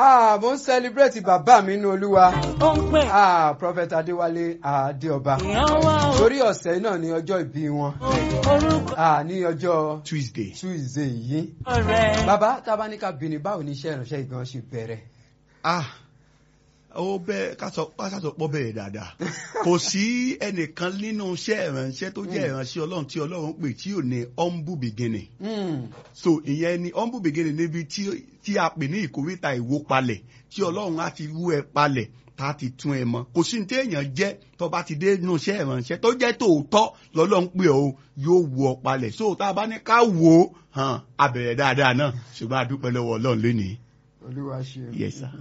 Ah, mo ń celebrate bàbá mi nínú olúwa. ó ń pè Ah, Prophet Adéwálé Adéọba. èèyàn wá o. Torí ọ̀sẹ̀ náà ni ọjọ́ ìbí wọn. orúkọ Ah, ní ọjọ́ Tuesday. Tuesday yìí. rẹ̀. Bàbá tábánikà bìnrin báwo ni iṣẹ́ ìránṣẹ́ ìgan ṣe bẹ̀rẹ̀? ah ó bẹ ká sọ ká sọ pọ bẹ́ẹ̀ dáadáa kò sí ẹnìkan nínú iṣẹ́ ìránṣẹ́ tó jẹ́ ìránṣẹ́ Ọlọ́run tí Ọlọ́run pè tí ò ní humble beginning Hmm. so ìyẹn ni humble beginning níbi tí tí a pè ní ìkórìtà ìwó palẹ̀ tí Ọlọ́run á ti wú ẹ palẹ̀ tá a ti tún ẹ mọ kò sí ní téèyàn jẹ́ tó bá ti dé nínú iṣẹ́ ìránṣẹ́ tó jẹ́ tòótọ́ lọ́lọ́run pè ọ́ yóò wú ọ palẹ̀ so tá a bá ní ká wò ó hàn abẹ̀rẹ̀ dáadáa náà ṣùgbọ́n a dúpẹ́ lọ́wọ́ Ọlọ́run lónìí Olúwa ṣe. yes sir.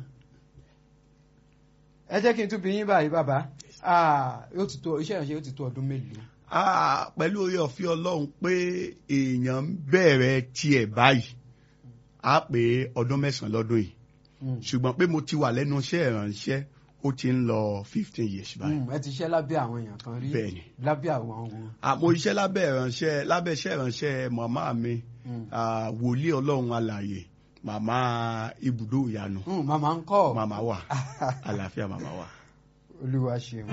Ẹ jẹ́ kí n tún bí yín báyìí bàbá. Ah, yóò ti tó iṣẹ́ ìránṣẹ́ yóò ti tó ọdún mélòó? Ah, pẹ̀lú orí ọ̀fẹ́ ọlọ́run pé èèyàn ń bẹ̀rẹ̀ tiẹ̀ báyìí á pé ọdún mẹ́sàn-án lọ́dún yìí Hmm. ṣùgbọ́n pé mo ti wà lẹ́nu iṣẹ́ ìrànṣẹ́ ó ti ń lọ fifteen years báyìí. Hmm, Ẹ ti ṣiṣẹ́ lábẹ́ àwọn èèyàn kan rí. Bẹ́ẹ̀ni. Lábẹ́ àwọn ohun. àmọ́ iṣẹ́ lábẹ́ ìrànṣẹ́ lábẹ́ iṣẹ́ ìrànṣẹ́ màmá mi Hmm. ah, wòlíì ọlọ́run alààyè màmá ibùdó ìyanu Hmm, Màmá ń kọ́. màmá wà àlàáfíà màmá wà. Olúwa ṣe.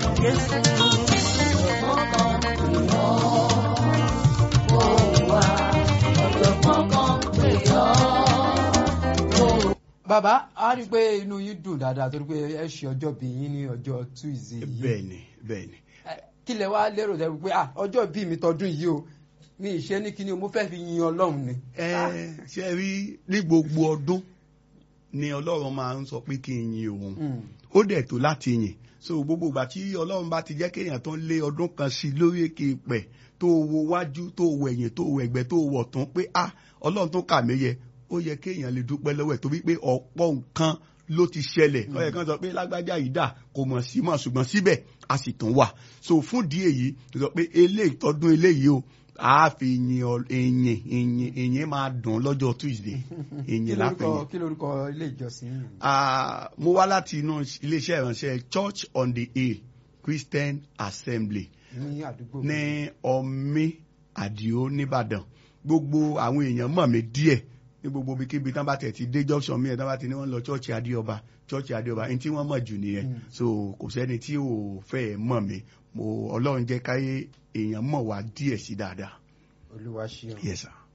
Bàbá, a rí i pé inú yín dùn dáadáa torí pé ẹ ṣe ọjọ́ bí yín ní ọjọ́ Tuesday yìí. bẹ́ẹ̀ni bẹ́ẹ̀ni. Ẹ, Kí lẹ wá lérò dẹ́ pé ah, ọjọ́ bí mi tọdún yìí o mi ìṣe ní kíní o mo fẹ́ fi yin Ọlọ́run ni. ẹ ṣe rí ní gbogbo ọdún ni ọlọ́run máa ń sọ pé kí n yin òun Hmm. ó dẹ̀ tó láti yìn so gbogbo ìgbà tí ọlọ́run bá ti jẹ́ kéèyàn tó ń lé ọdún kan sí lórí èké pẹ̀ tó wo wájú tó wo ẹ̀yìn tó wo ẹ̀gbẹ́ tó wo ọ̀tún pé ah ọlọ́run tó kà mí yẹ ó yẹ kéèyàn lè dúpẹ́ lọ́wọ́ ẹ̀ torí pé ọ̀pọ̀ nǹkan ló ti ṣẹlẹ̀ ó yẹ kán sọ pé lágbájá yìí dà kò mọ̀ sí mọ̀ ṣùgbọ́n síbẹ̀ a sì tún wà so fún ìdí èyí tó sọ pé eléyìí tọdún eléyìí o a fi yin ọ- ìyìn ìyìn ìyìn máa dùn lọ́jọ́ Tuesday Kí ìyìn lórúkọ lápẹ̀yìn. kí lórúkọ ilé ìjọsìn yìí? Ah, mo wá láti inú iléeṣẹ́ ìránṣẹ́ Church on the Hill Christian Assembly Ní àdúgbò. ní ọmí àdìo nìbàdàn gbogbo àwọn èèyàn mọ̀ mí díẹ̀ ní gbogbo ibikíbi tán bá tẹ̀ ti dé junction mi ẹ̀ tán bá ti ní wọ́n lọ church adéọba church adéọba ẹni tí wọ́n mọ̀ jù nìyẹn Mm. so kò sẹ́ni tí ò fẹ́ mọ̀ mí mo ọlọ́run jẹ́ káyé èèyàn mọ̀ wá díẹ̀ sí dáadáa Olúwa ṣe. yes sir.